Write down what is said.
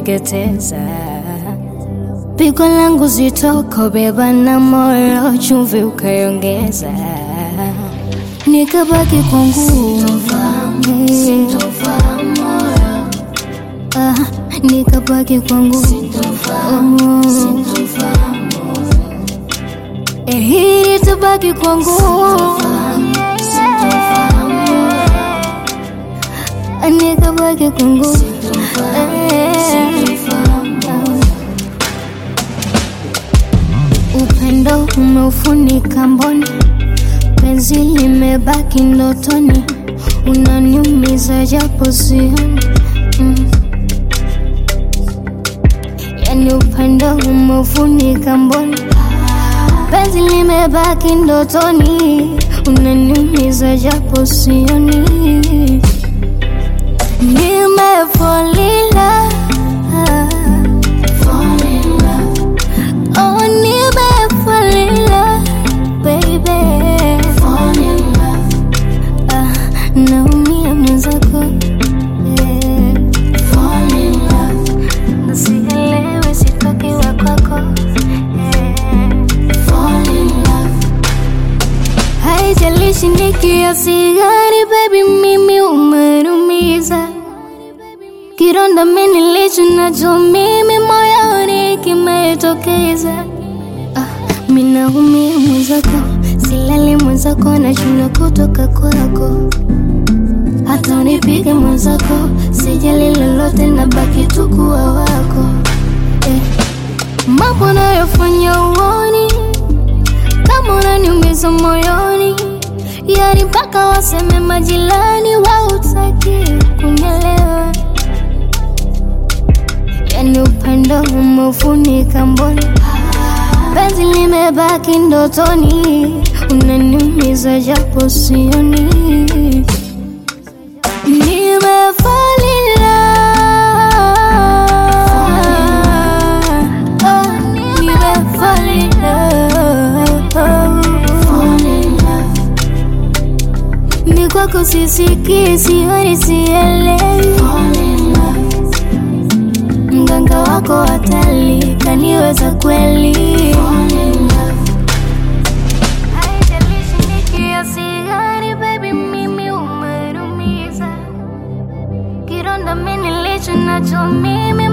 kuteketeza. Pigo langu zitoko beba na moyo, chumvi ukaiongeza, nikabaki kwa nguvu Ah, nikabaki kwa nguvu Eh, hili tabaki kwa nguvu Ah, nikabaki kwa nguvu Eh. Upendo umeufunika mboni, penzi limebaki ndotoni, unaniumiza japo sioni mm. Yani upendo umeufunika mboni, penzi limebaki ndotoni, unaniumiza japo sioni. Nimefolila Oh, nimefolila baby Ah, naumia mwenzako yeah. Nasielewi sitoki wa kwako yeah. Haijalishi ni kiasi gani baby, mimi umenumiza kironda mimi nilicho nacho mimi moyoni kimetokeza. Ah, mimi naumia mwenzako, silali mwenzako, nashinda kutoka kwako hata unipige mwenzako, sijali lolote, nabaki tu kuwa wako eh. Mambo nayofanya uoni kama unaniumiza moyoni, yani mpaka waseme majirani wautaki kunielewa, yani upendo umeufunika mboni, penzi limebaki ndotoni, unaniumiza japo sioni Nimefalila Oh, nimefalila Ni kwako sisikii, sioni, sielewi Mganga wako hatali, kaniweza kweli Haijalishi ni kiasi gani, baby, mimi umenumiza kironda mimi nilicho nacho mimi